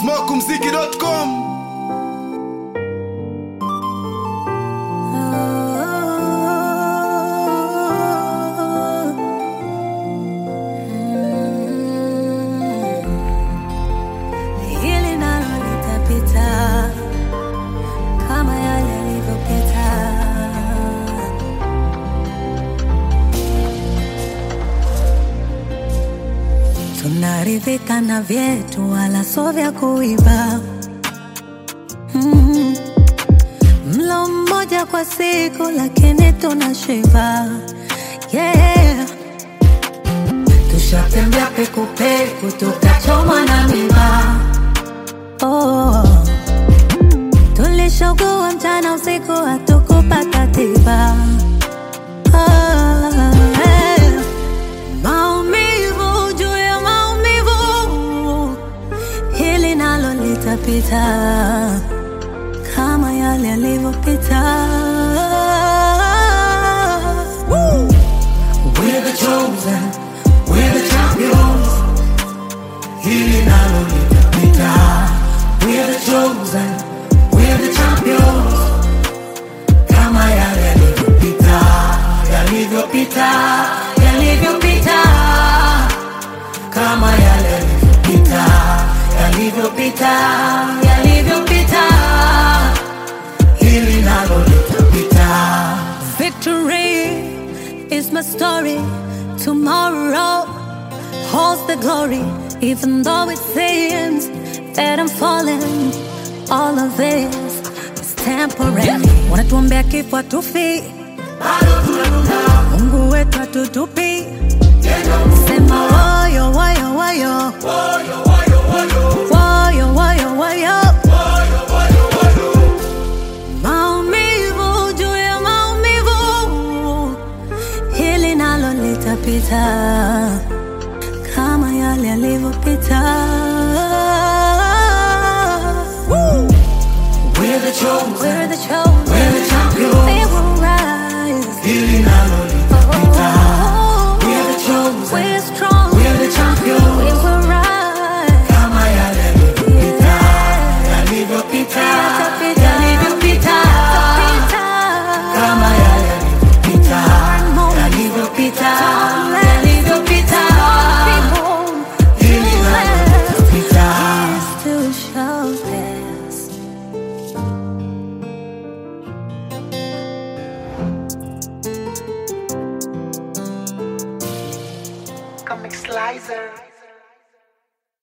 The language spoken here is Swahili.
smokumziki.com Hili nalo litapita kama yale yalivyopita. Tunaridhika na vyetu, wala sio vya kuiba. Mm. Mlo mmoja kwa siku, lakini tunashiba. Yeah. Tushatembea pekupeku tukachomwa na miba. Oh. Tulishogua mchana usiku hatukupata tiba. Ah, eh. Maumivu juu ya maumivu, hili nalo litapita kama yale yalivyopita. Woo! We're the chosen, we're the champions. Hili nalo litapita. We're the chosen, we're the champions. Kama yale yalivyopita, yalivyopita, yalivyopita. Kama yale yalivyopita, yalivyopita, yalivyopita. Hili nalo litapita. Victory is my story. Tomorrow holds the glory. Even though it seems that I'm falling, all of this is temporary. Wanatuombea kifo hatufi, Mungu wetu hatutupi. Sema woyo woyo woyo, woyo woyo woyo. Maumivu juu ya maumivu, hili nalo litapita